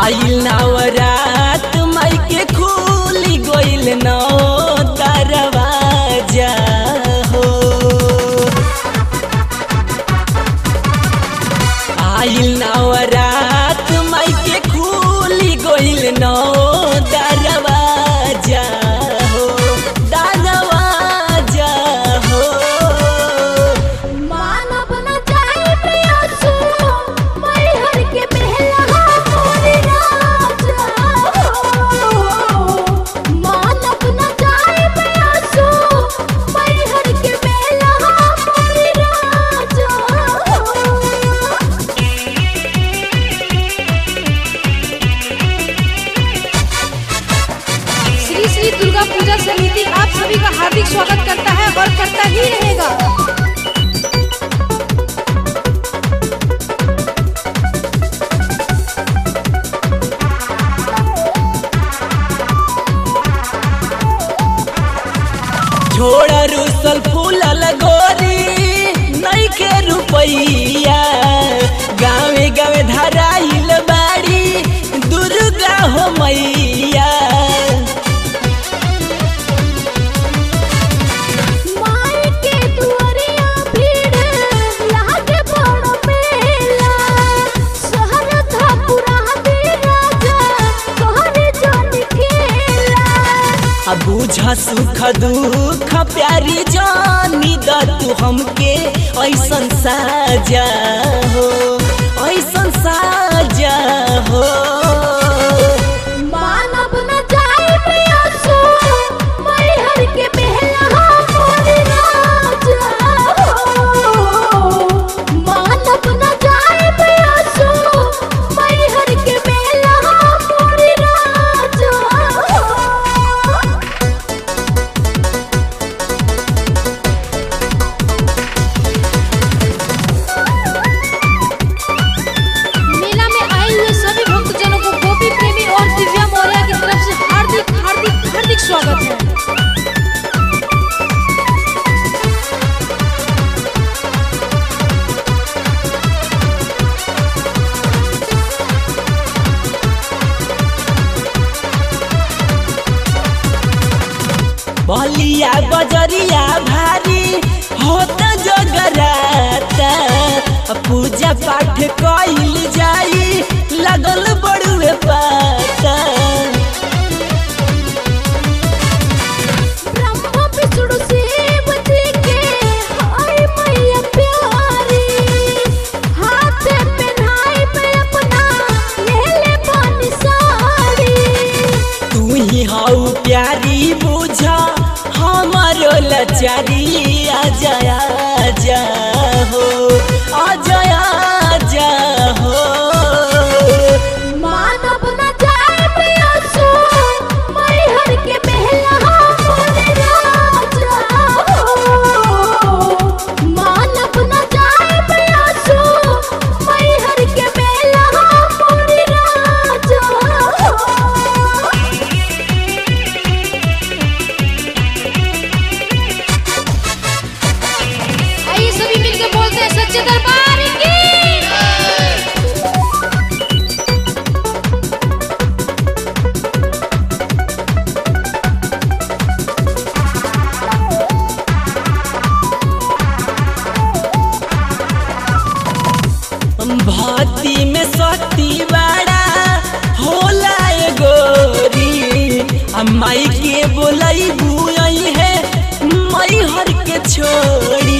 आइल नवरात माई के खुली गइल नौ दरवाजा हो आइल नवरात माई के खुली गइल नौ दरवाजा हो दरवाजा हो मानव न जाए प्रियसु मैहर के बेला मोरी राजा मानव न जाए प्रियसु मैहर के बेला मोरी राजा श्री श्री दुर्गा पूजा समिति आप सभी का हार्दिक स्वागत करता है और करता ही रहेगा छोड़ रुसल फूलल गोरी नहीं के रुपैया गावे गावे धराइल बाड़ी दुर्गा हो मैया माई के दुआरिया भीड़ लागे बड़ मेला शहर था पूरा दे राजा कहरे जन खेला अब बुझा सुख दुख प्यारी जानी द तू हमके ऐसन साजा हो ऐसन साजा हो मानव न जाए प्रियसु मैहर के बेला मोरी राजा मानव न जाए प्रियसु मैहर के बेला मोरी राजा मेला में आए हुए सभी भक्तजनों को गोपी प्रेमी और दिव्या मौर्य की तरफ से हार्दिक हार्दिक हार्दिक स्वागत है बलिया बजरिया भारी होत जगराता पूजा पाठ कइल जाई लगल बड़ुए पाता ब्रह्मा विष्णु शिव जी के हाय मैया प्यारी हाथ पहनाई पे अपना ले ले पानी साड़ी तू ही हाउ प्यारी बुझा हमारो लचारी आ जाया जा हो आ जाया जा हो मानव न जाए प्रियसु मैहर के बेला मोरी राजा मानव न जाए प्रियसु मैहर के बेला मोरी राजा आइए सभी मिलकर बोलते हैं सच्चे दरबार की भक्ति में शक्ति बड़ा होला ए गोरी आ माई के बोलई बुआई है मई हर के छोड़ी